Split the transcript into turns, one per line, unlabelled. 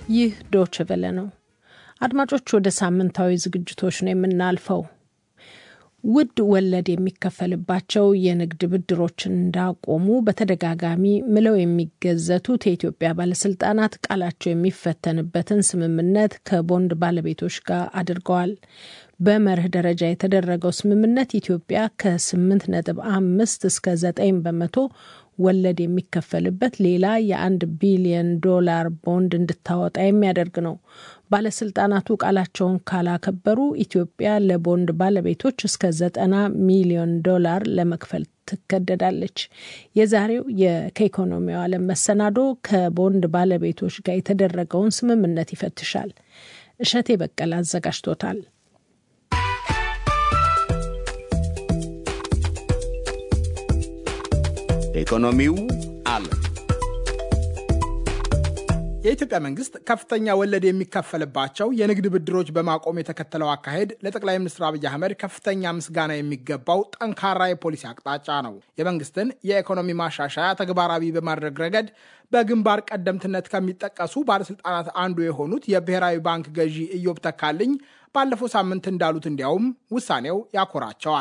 ይህ ዶች ቨለ ነው። አድማጮች፣ ወደ ሳምንታዊ ዝግጅቶች ነው የምናልፈው። ውድ ወለድ የሚከፈልባቸው የንግድ ብድሮችን እንዳቆሙ በተደጋጋሚ ምለው የሚገዘቱት የኢትዮጵያ ባለስልጣናት ቃላቸው የሚፈተንበትን ስምምነት ከቦንድ ባለቤቶች ጋር አድርገዋል። በመርህ ደረጃ የተደረገው ስምምነት ኢትዮጵያ ከ8 ነጥብ አምስት እስከ 9 በመቶ ወለድ የሚከፈልበት ሌላ የአንድ ቢሊዮን ዶላር ቦንድ እንድታወጣ የሚያደርግ ነው። ባለስልጣናቱ ቃላቸውን ካላከበሩ ኢትዮጵያ ለቦንድ ባለቤቶች እስከ ዘጠና ሚሊዮን ዶላር ለመክፈል ትገደዳለች። የዛሬው ከኢኮኖሚው ዓለም መሰናዶ ከቦንድ ባለቤቶች ጋር የተደረገውን ስምምነት ይፈትሻል። እሸቴ በቀለ አዘጋጅቶታል።
ኢኮኖሚው ዓለም
የኢትዮጵያ መንግስት ከፍተኛ ወለድ የሚከፈልባቸው የንግድ ብድሮች በማቆም የተከተለው አካሄድ ለጠቅላይ ሚኒስትር አብይ አህመድ ከፍተኛ ምስጋና የሚገባው ጠንካራ የፖሊሲ አቅጣጫ ነው። የመንግስትን የኢኮኖሚ ማሻሻያ ተግባራዊ በማድረግ ረገድ በግንባር ቀደምትነት ከሚጠቀሱ ባለስልጣናት አንዱ የሆኑት የብሔራዊ ባንክ ገዢ ኢዮብ ተካልኝ ባለፈው ሳምንት እንዳሉት እንዲያውም ውሳኔው ያኮራቸዋል።